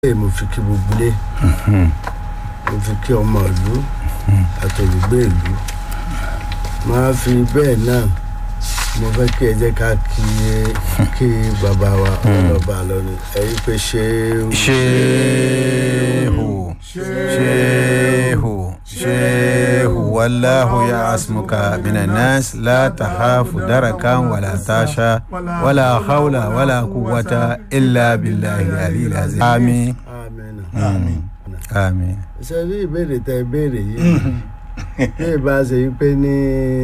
bẹ́ẹ̀ mo fi kí gbogbo ilé mo fi kí ọmọ ìlú àtòlùgbé ìlú máa fi bẹ́ẹ̀ náà mo fẹ́ kí ẹ jẹ́ ká kí kí bàbá wa ọlọ́ba lọ́ni ẹ̀yin pé ṣé shehu shehu shehu wallahu ya asmuka minan nas la tahafu darakan wala tasha wala hawla wala quwwata illa billahi aliyil azim amin àmín amin ṣe rí ìbéèrè tẹ ìbéèrè yìí bí ìbá ṣe yí pé ní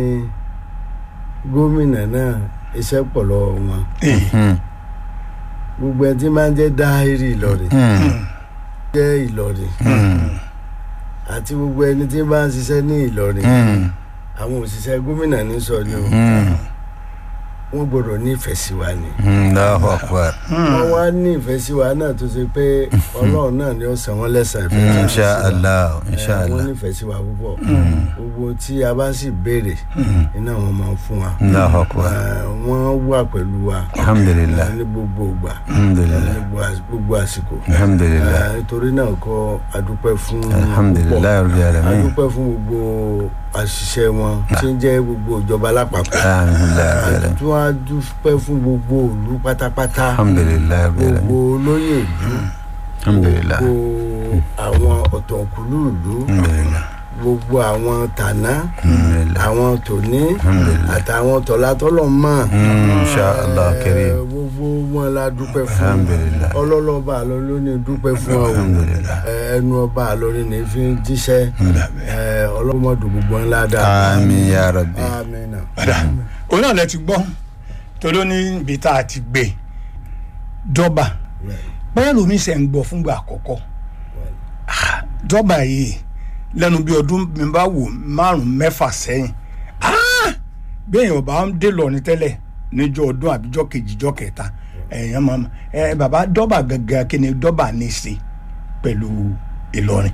gómìnà náà iṣẹ́ pọ̀ lọ́wọ́ wọn gbogbo ẹ tí máa ń jẹ́ dáhìrì Ìlọrin jẹ́ Ìlọrin àti gbogbo ẹni tí bá ń ṣiṣẹ́ ní Ìlọrin àwọn òṣìṣẹ́ gómìnà ní sọ ni o wọ́n gbọ́dọ̀ nífẹ̀ẹ́ sí wa ni Allahu akbar wọ́n wá ní ìfẹ́ sí wa náà tó ṣe pé Ọlọ́run náà ni ó san wọ́n lẹ́san ìfẹ́ tí wọ́n insha sí wa. Allah Eh, insha wọ́n Allah nífẹ̀ẹ́ sí wa púpọ̀ gbogbo tí a bá sì béèrè iná wọn máa ń fún wa Allahu akbar Eh, wọ́n wà pẹ̀lú wa alhamdulillah ní gbogbo ìgbà alhamdulillah ní gbogbo às- gbogbo àsìkò alhamdulillah Eh, nítorí náà kọ́ adúpẹ́ fún alhamdulillah rabbil alamin adúpẹ́ fún gbogbo àṣìṣe wọn tí ń jẹ́ gbogbo ìjọba lápapọ̀ alhamdulillah rabbil alamin tí wọ́n á dúpẹ́ fún gbogbo ìlú pátápátá alhamdulillah rabbil gbogbo alamin olóyè ìlú alhamdulillah gbogbo àwọn ọ̀tọ̀kùlú ìlú alhamdulillah gbogbo àwọn tàná alhamdulillah àwọn tòní Alhamdulillah. àtàwọn tọ̀látọ́lọ̀ mọ̀ insha Allah karim Eh, gbogbo wọn la dúpẹ́ fún Alhamdulillah. ọlọ́lọ́ba àlọ́ ló ní dúpẹ́ fún ọ Alhamdulillah. Eh, ẹnu ọba àlọ́ ní fi ń jíṣẹ́ Eh, ọlọ́mọdé gbogbo ńlá dáa amin ya rabbi amina padà òun náà lẹ ti gbọ́ torí ó ní ibi tá a ti gbé dọ́bà bóyá lómi ṣe ń gbọ́ fúngbà àkọ́kọ́ Ah, dọ́bà yìí lẹ́nu bí ọdún mi bá wò márùn mẹ́fà sẹ́yìn Ah! bí èèyàn bá ń dé lọ́ọ̀ni tẹ́lẹ̀ níjọ́ ọdún àbíjọ́ kejì jọ́ kẹta èèyàn máa ma ẹ bàbá dọ́bà gangan kí ni dọ́bà ní í ṣe pẹ̀lú Ìlọrin.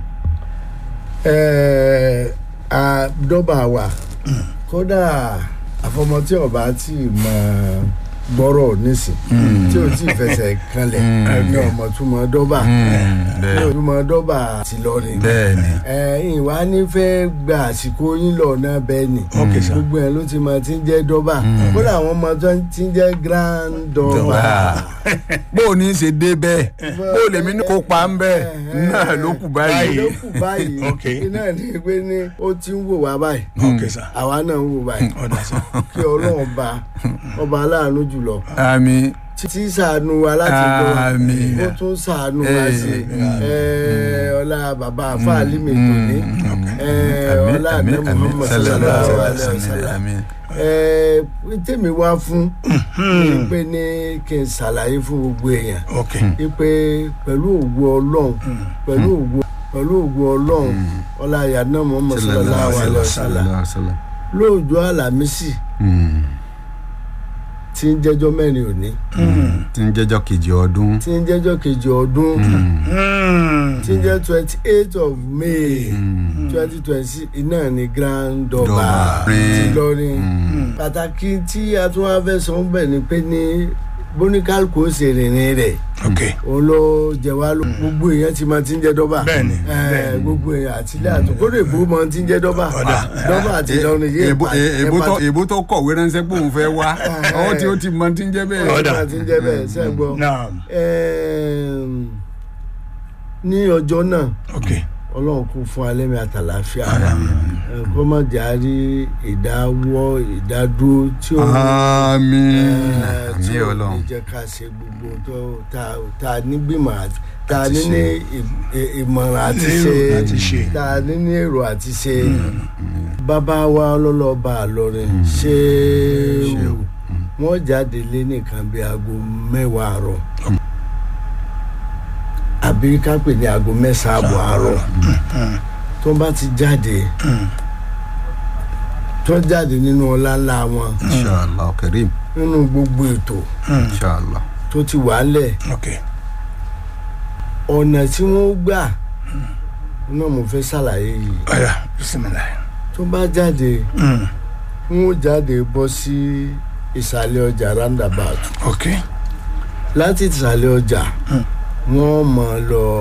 Eh, a dọ́bà wà kódà àfọmọ tí ọba tí mọ gbọ́rọ̀ nísìn tí ò tí ì fẹsẹ̀ kanlẹ̀ ní ọmọ túmọ̀ dọ́bà ní bẹ́ẹ̀ ọmọ dọ́bà ti lọ ni bẹ́ẹ̀ni ẹ̀yin wá ní fẹ́ gba àsìkò yín lọ náà bẹ́ẹ̀ ni Okay, sir. gbogbo ẹ̀ ló ti mọ tí ń jẹ́ dọ́bà kódà àwọn ọmọ tó ti ń jẹ́ grand dọ́bà bó o ní í ṣe dé bẹ́ẹ̀ bó o lèmi ní kó pa ń bẹ́ẹ̀ náà ló kù báyìí ló kù báyìí Okay. iná ní pé ní ó ti ń wò wá báyìí Okay, sir. àwa náà ń wò báyìí ọ̀dà sá. kí ọlọ́run bá ọba aláàánú jùlọ àmín tí ṣàánú wa láti gbọ́ wa Àmín. ó tún ṣàánú wa Eh, sí i ọlá bàbá àfáàlì mi tó ní àmín ọlá àmín àdé àmín Muhammad sallallahu sallallahu alaihi alaihi wasallam wasallam àmín Eh, tèmi wá fún ni pé ní kí n ṣàlàyé fún gbogbo èèyàn Okay. wípé pẹ̀lú ògo ọlọ́run pẹ̀lú ògo pẹ̀lú ògo ọlọ́run ọlá àyànná Muhammad sallallahu alaihi wasallam wasallam lóòjọ́ àlàmísì tí ń jẹ́jọ́ mẹ́rin òní tí ń jẹ́jọ́ kejì ọdún tí ń jẹ́jọ́ kejì ọdún Mm. tí ń jẹ́ twenty eight of May twenty twenty six iná ní Grand Durbar Durbar. ti lọrin pàtàkì tí a tún wá fẹ́ sọ ń bẹ̀ ni pé ní bóníkàlùkù ó ṣe rìnrìn rẹ̀ Okay. òun ló jẹ wá ló gbogbo èèyàn ti máa ti ń jẹ dọ́bà Bẹ́ẹ̀ni, Eh, bẹ́ẹ̀ni. gbogbo èèyàn àtìlẹ́ àtúkọ́dọ̀ èbó máa ti ń jẹ dọ́bà Ọ̀dà. dọ́bà àti ìlọrin yé èbó pa- èbó ẹ tó pa- èbó tó kọ̀wé ránṣẹ́ pé òun fẹ́ wá ọwọ́ tí ó ti mọ tí ń jẹ́ bẹ́ẹ̀. Ọ̀dà. máa ti ń jẹ bẹ́ẹ̀ sẹ́gbọ́ Naam. Ẹm, ní ọjọ́ náà Okay. ọlọ́run kún fún alẹ́mi àtàlàáfíà Ẹ, kó má jàrí ìdáwọ́ ìdádúró tí ó àmín ẹ, tí àmín ò ní ọlọ́run jẹ́ ká ṣe gbogbo tó tá- tá a nígbìmọ̀ àti tá a ní ní ì- ì- ìmọ̀ràn àti Ní ṣe èrò àti ṣe. tá a ní ní èrò àti ṣe bàbá wa ọlọ́lọ́ba àlọ́rin ṣé wọ́n jáde lé nìkan bí aago mẹ́wàá àárọ̀ àbí ká pè ní aago mẹ́sàn-án àbọ̀ àárọ̀ tó bá ti jáde tó jáde nínú ọlá ńlá wọn inshallah karim nínú gbogbo ètò inshallah tó ti wà ńlẹ̀ Okay. ọ̀nà tí wọ́n gbà náà mo fẹ́ ṣàlàyé yìí Ọ̀yà. Bismillah. tó bá jáde Mm. wọ́n jáde bọ́ sí ìsàlẹ̀ ọjà roundabout Okay. láti ìsàlẹ̀ ọjà wọ́n mọ̀ lọ